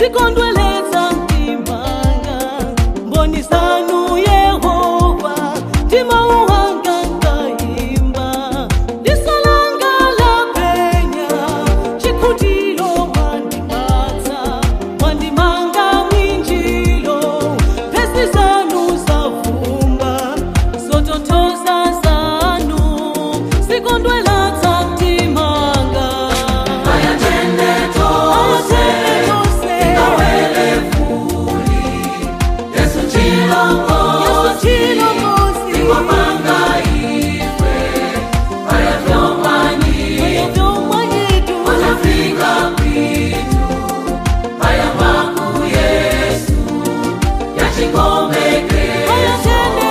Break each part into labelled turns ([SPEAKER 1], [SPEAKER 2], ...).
[SPEAKER 1] zikondweletsa mtimanga mboni zanu yehova mtima uwanga ngayimba ndisalanga la penya chikutilo mwandipatsa mwandimanga mwinjilo phesi zanu zavumba zotothoza zanu zikondweletsa mtimanga
[SPEAKER 2] ayatende tose ingawele fuli yesu chilongozi ingwapanga ife ayavyomwanyitu wanafika kwitu aya maku yesu yachikomeke ayatende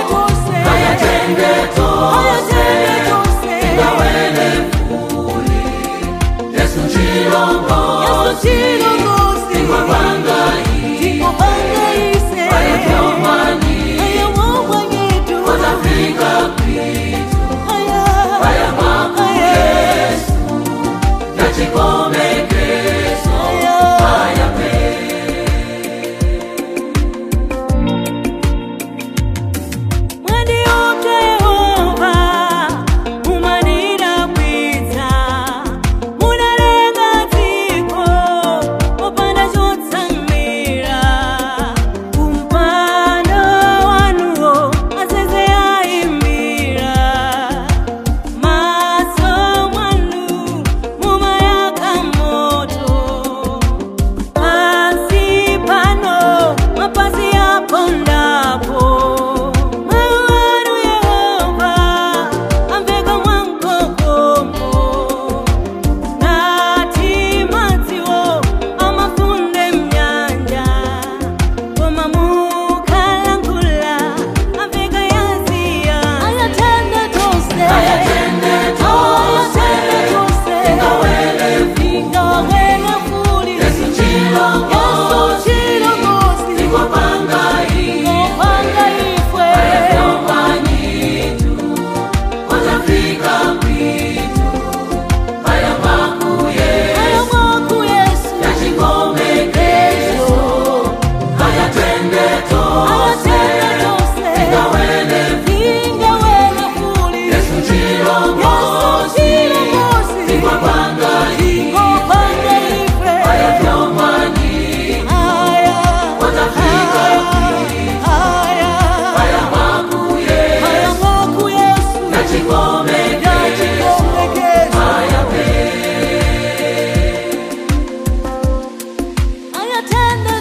[SPEAKER 2] tose ingawele fuli yesu chilongozi ingwapanga ife ayavyomwanyitu wanafika kwitu aya maku yesu yachikomekezo ayape
[SPEAKER 1] Mwandiyopya Yehova, mumanira bwiza, munalenga dziko, popanda chotsamira. Kumpando wanuwo azeze ayimbira, maso mwanu mumayaka moto. Pasi pano mapazi yapondapo mawanu Yehova amveka mwankokomo ngati madziwo amafunde mnyanja koma mukalankhula amveka yaziya ayatende tose
[SPEAKER 2] ayatende tose ingawele
[SPEAKER 1] ingawele fuli
[SPEAKER 2] yesu chilongozi ingwapanga ife ayavyomwanyitu wanafika kwitu aya maku yesu yachikomekezo ayatende tose ingawele yesu chilongozi ingwapanga ife ayavyomwanyitu wanafika kwitu aya maku yesu yachikomekezo ayape
[SPEAKER 1] Ayatende